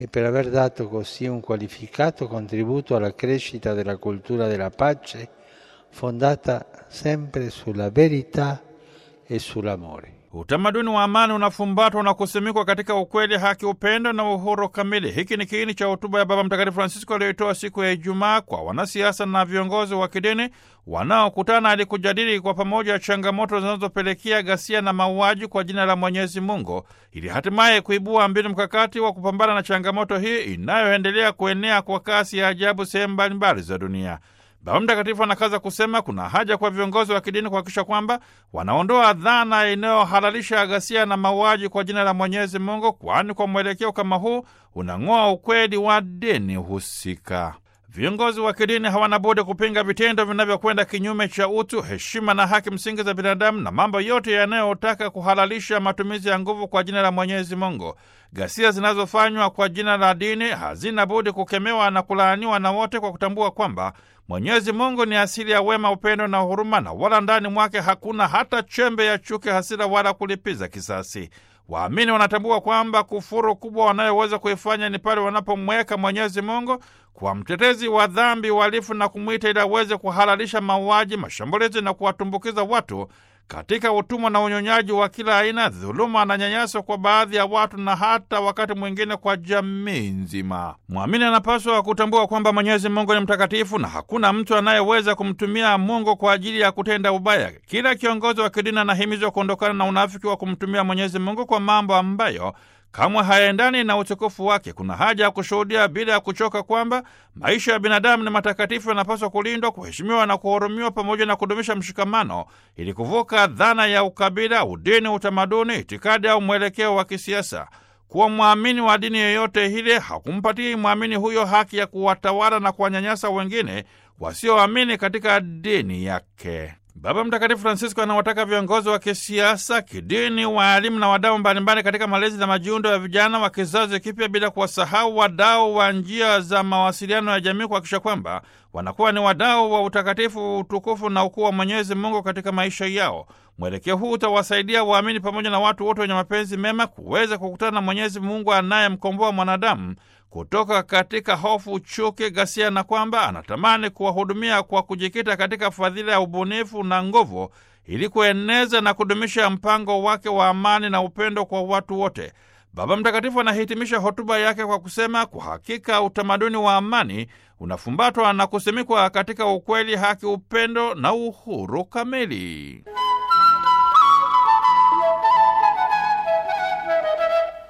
e per aver dato così un qualificato contributo alla crescita della cultura della pace fondata sempre sulla verità e sull'amore. Utamaduni wa amani unafumbatwa na kusimikwa katika ukweli, haki, upendo na uhuru kamili. Hiki ni kiini cha hotuba ya Baba Mtakatifu Francisco aliyoitoa siku ya Ijumaa kwa wanasiasa na viongozi wa kidini wanaokutana ili kujadili kwa pamoja changamoto zinazopelekea ghasia na mauaji kwa jina la Mwenyezi Mungu, ili hatimaye kuibua mbinu mkakati wa kupambana na changamoto hii inayoendelea kuenea kwa kasi ya ajabu sehemu mbalimbali za dunia. Baba Mtakatifu anakaza kusema kuna haja kwa viongozi wa kidini kuhakikisha kwamba wanaondoa dhana inayohalalisha ghasia na mauaji kwa jina la Mwenyezi Mungu, kwani kwa mwelekeo kama huu unang'oa ukweli wa dini husika. Viongozi wa kidini hawana budi kupinga vitendo vinavyokwenda kinyume cha utu, heshima na haki msingi za binadamu na mambo yote yanayotaka kuhalalisha matumizi ya nguvu kwa jina la Mwenyezi Mungu. Ghasia zinazofanywa kwa jina la dini hazina budi kukemewa na kulaaniwa na wote, kwa kutambua kwamba Mwenyezi Mungu ni asili ya wema, upendo na huruma, na wala ndani mwake hakuna hata chembe ya chuki, hasira wala kulipiza kisasi. Waamini wanatambua kwamba kufuru kubwa wanayoweza kuifanya ni pale wanapomweka Mwenyezi Mungu kwa mtetezi wa dhambi, uhalifu na kumwita ili aweze kuhalalisha mauaji, mashambulizi na kuwatumbukiza watu katika utumwa na unyonyaji wa kila aina, dhuluma na nyanyaso kwa baadhi ya watu na hata wakati mwingine kwa jamii nzima. Mwamini anapaswa kutambua kwamba Mwenyezi Mungu ni mtakatifu na hakuna mtu anayeweza kumtumia Mungu kwa ajili ya kutenda ubaya. Kila kiongozi wa kidini anahimizwa kuondokana na unafiki wa kumtumia Mwenyezi Mungu kwa mambo ambayo kamwe hayaendani na utukufu wake. Kuna haja ya kushuhudia bila ya kuchoka kwamba maisha ya binadamu ni matakatifu, yanapaswa kulindwa, kuheshimiwa na kuhurumiwa, pamoja na kudumisha mshikamano ili kuvuka dhana ya ukabila, udini, utamaduni, itikadi au mwelekeo wa kisiasa. Kuwa mwamini wa dini yoyote ile hakumpatii mwamini huyo haki ya kuwatawala na kuwanyanyasa wengine wasioamini katika dini yake. Baba Mtakatifu Francisco anawataka viongozi wa kisiasa, kidini, waalimu na wadau mbalimbali katika malezi na majiundo ya vijana wa kizazi kipya, bila kuwasahau wadau wa njia za mawasiliano ya jamii, kuhakikisha kwamba wanakuwa ni wadau wa utakatifu, utukufu na ukuu wa Mwenyezi Mungu katika maisha yao. Mwelekeo huu utawasaidia waamini pamoja na watu wote wenye mapenzi mema kuweza kukutana na Mwenyezi Mungu anayemkomboa mwanadamu kutoka katika hofu, chuki, ghasia na kwamba anatamani kuwahudumia kwa kujikita katika fadhila ya ubunifu na nguvu ili kueneza na kudumisha mpango wake wa amani na upendo kwa watu wote. Baba Mtakatifu anahitimisha hotuba yake kwa kusema, kwa hakika utamaduni wa amani unafumbatwa na kusimikwa katika ukweli, haki, upendo na uhuru kamili.